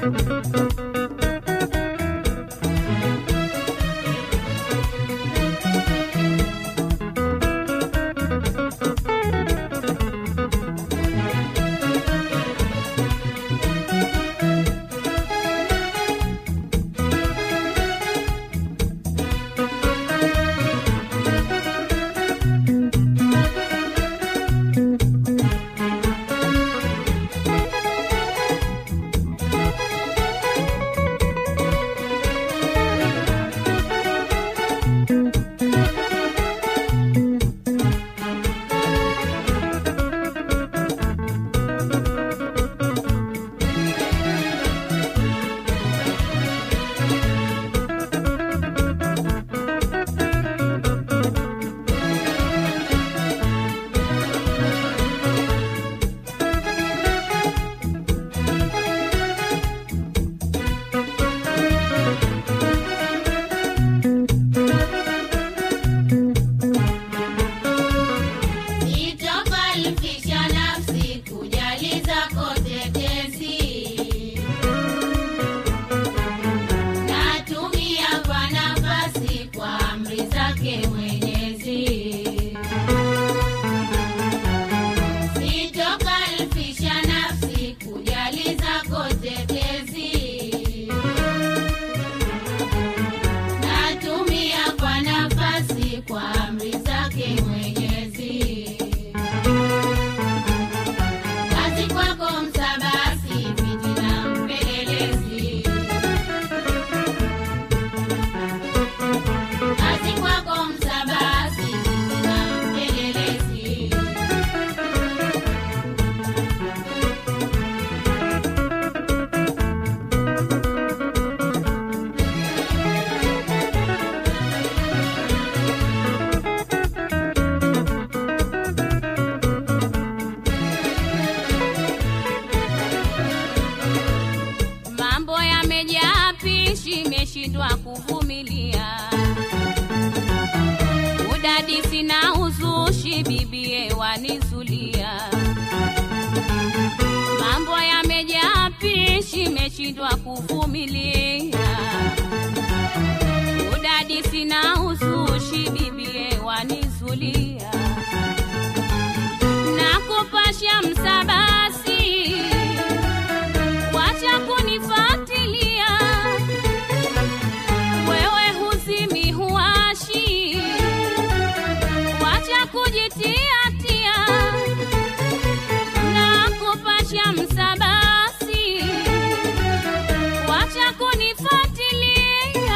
Sitokalifisha nafsi kujali zako tetesi, natumia kwa nafasi kwa amri zake Mwenyezi. Sitokalifisha nafsi kujali zako tetesi, natumia kwa nafasi kwa amri zake Mwenyezi. Kazi kwako msabasi, fitina mpelelezi. Kazi kwako msabasi, fitina mpelelezi. Mambo yamejaa pishi, imeshindwa kuvumilia. Udadisi na uzushi, bibie wanizulia. Mambo yamejaa pishi, imeshindwa kuvumilia. Udadisi na uzushi, bibie wanizulia. Nakupasha msabasi wacha kunifatilia, wewe huzimi huashi, wacha kujitiatia, na kupasha msabasi, wacha kunifatilia,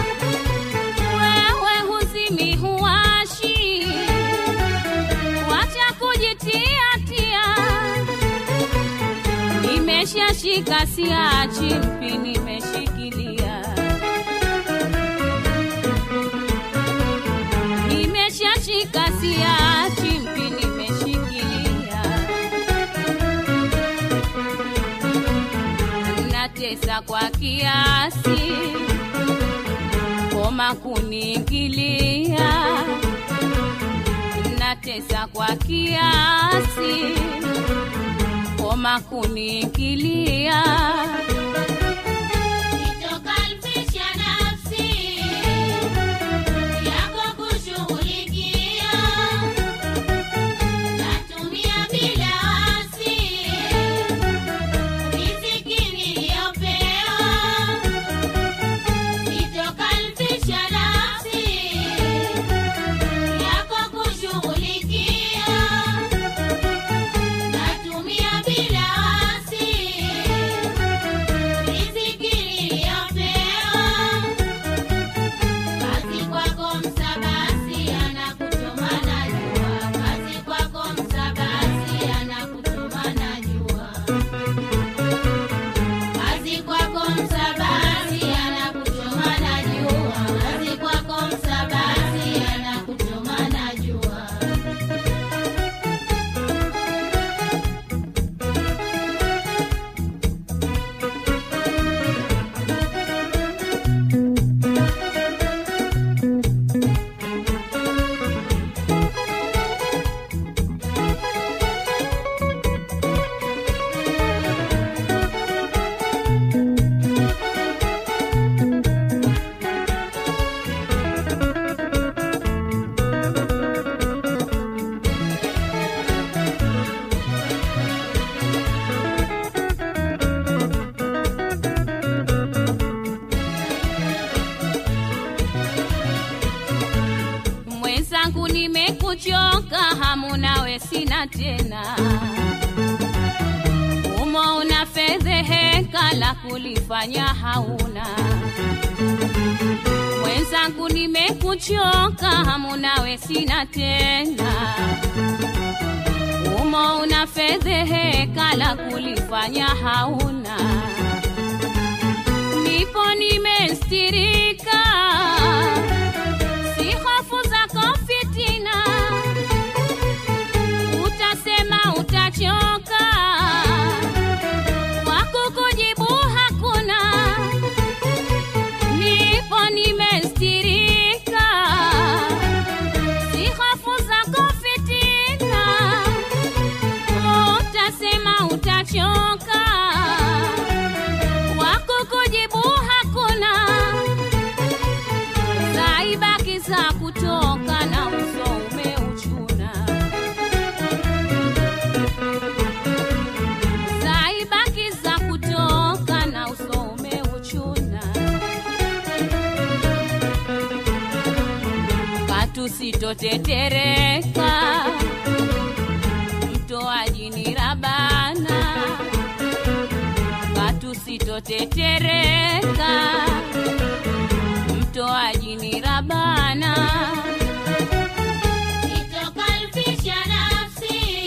wewe huzimi huashi, wacha kujitiatia nimeshashika siachi mpi nimeshikilia nimeshashika siachi mpi nimeshikilia natesa kwa kiasi koma kuniingilia natesa kwa kiasi koma kuniingilia. Sitokalifisha nafsi yako kushughulikia, natumia bila wasi riziki niliyopewa. Sitokalifisha nafsi yako kushughulikia natumia bila wasi nimekuchoka hamu nawe sina tena umo una fedheheka la kulifanya hauna mwenzangu nimekuchoka hamu nawe sina tena umo una fedheheka la kulifanya hauna nipo nimestirika si hofu zako fitina utasema utachoka wakukujibu hakuna nipo nimestirika si hofu zako fitina utasema utachoka wakukujibu hakuna zaibaki za kutoka na uso umeuchuna zaibaki za kutoka na uso umeuchuna katusitotetereka mtoaji ni rabana katusitotetereka mtoaji ni rabana Sitokalfisha nafsi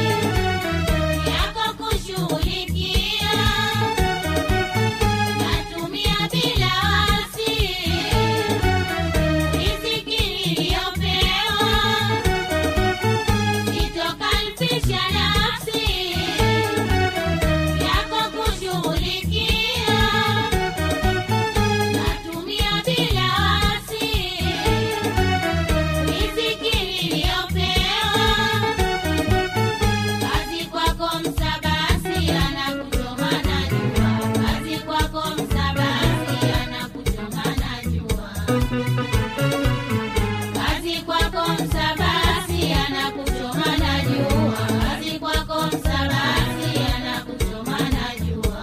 yako kushughulikia, natumia bila wasi riziki niliyopewa. Sitokalfisha nafsi yako kushughulikia, natumia bila wasi riziki niliyopewa. Kazi kwako msabasi anakuchoma na jua, kazi kwako msabasi anakuchoma na jua, kazi kwako msabasi anakuchoma na jua, kazi kwako msabasi anakuchoma na jua.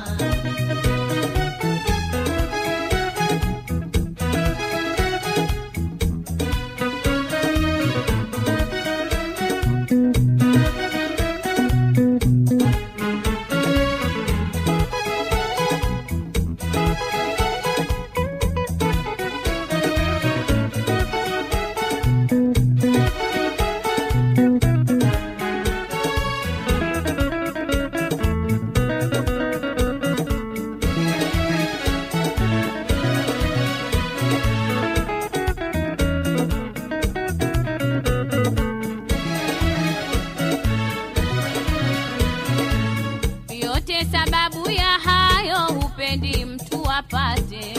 yote sababu ya hayo hupendi mtu apate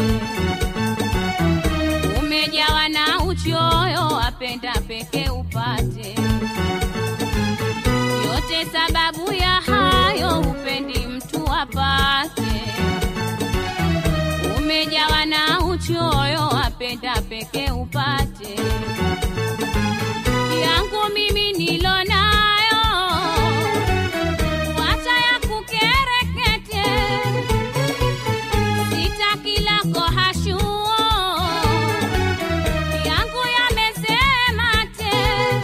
umejawa na uchoyo apenda peke upate yote sababu ya hayo hupendi mtu apate umejawa na uchoyo apenda peke upate yangu mimi nilo nayo wacha ya kukerekete sitaki lako hashuo yangu yamesema te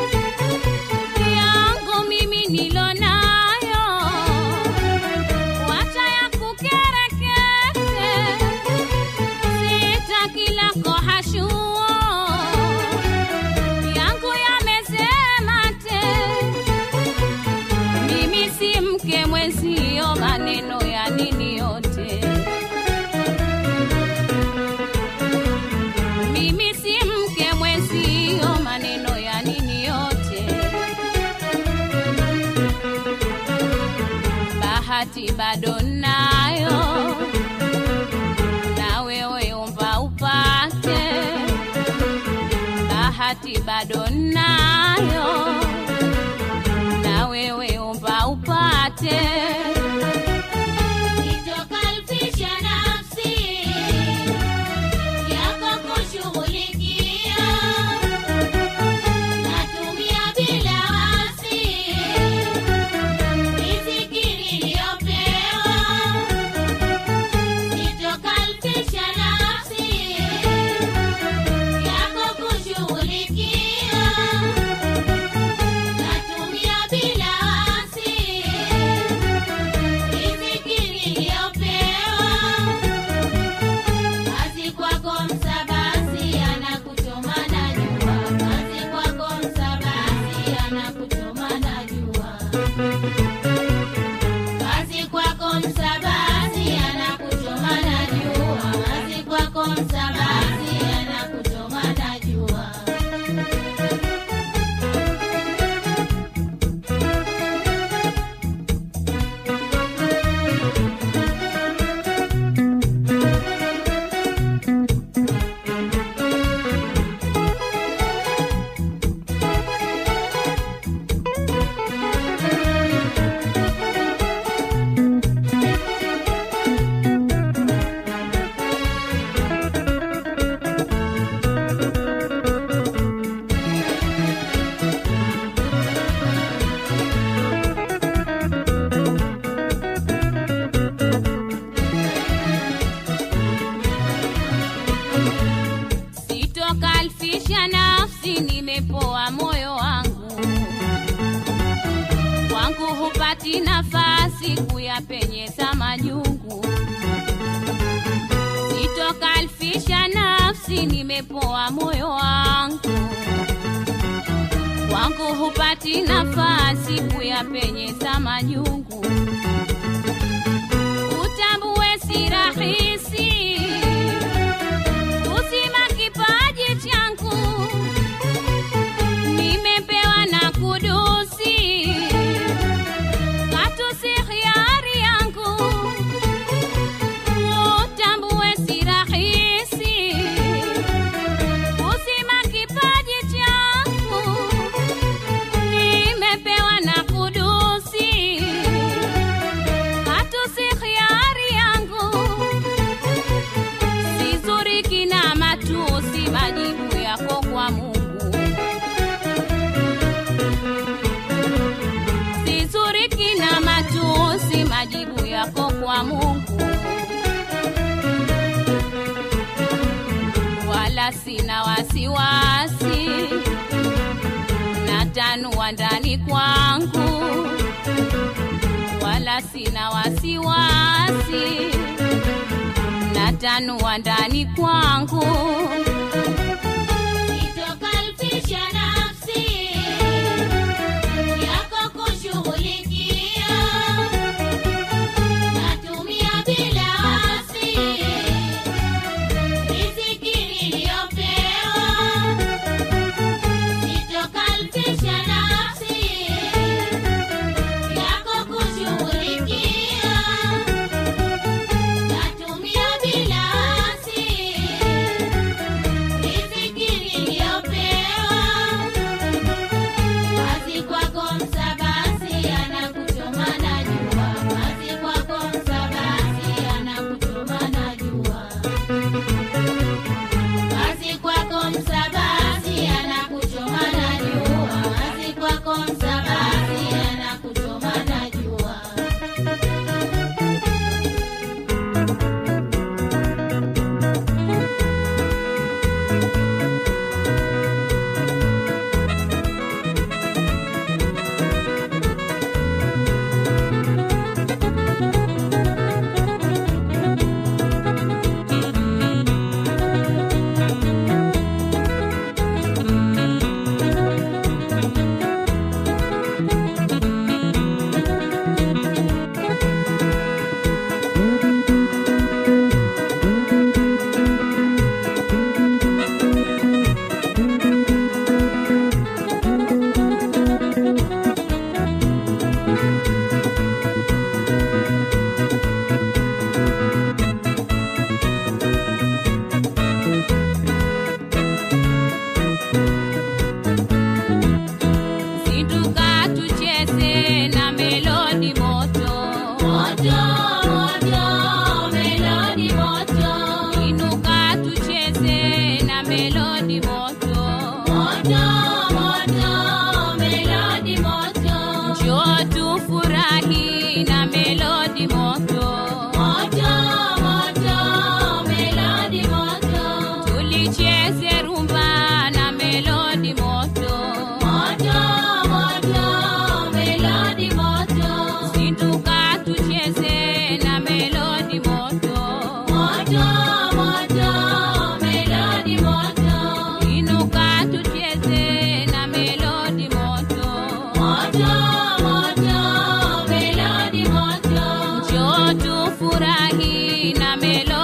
yangu mimi nilo nayo wacha ya kukerekete sitaki lako hashuo yangu yamesema te mimi si mke mwenzio, maneno ya nini yote. Mimi si mke mwenzio, maneno ya nini yote. Bahati bado nayo, na wewe omba upate. Bahati bado nayo na wewe omba upate Sitokalfisha nafsi yako kushughulikia, natumia bila wasi riziki niliyopewa. upepo wa moyo wangu kwangu hupati nafasi kuyapenyeza majungu utambue si rahisi kuzima kipaji changu nimepewa na kudusi katu si hiari yangu utambue si rahisi kuzima kipaji changu nimepewa na kudusi katu si hiari yangu sizuriki na matusi majibu yako kwa mungu sizuriki na matusi majibu yako kwa mungu wala sina wasiwasi natanua ndani kwangu wala sina wasiwasi natanua ndani kwangu Sitokalfisha nafsi yako kushughulikia, natumia bila wasi riziki niliyopewa. Sitokalfisha nafsi yako kushughulikia, natumia bila wasi riziki niliyopewa. Kazi kwako msabasi anakuchoma na jua, kazi kwako msabasi anakuchoma na jua, kazi kwako msabasi anakuchoma na jua, kazi kwako msabasi anakuchoma na jua. Zinduka tucheze na melodi moto Moto, moto, melodi moto. inuka tucheze na melodi moto Moto, moto, melodi moto. njoo tufurahi na melodi moto Moto, moto, melodi moto. tulicheze rumba na melodi moto Moto, moto, melodi moto. zinduka tucheze na melodi moto Moto, moto, melodi moto. inuka tucheze na melodi moto Moto, moto, melodi moto. njoo tufurahi na melodi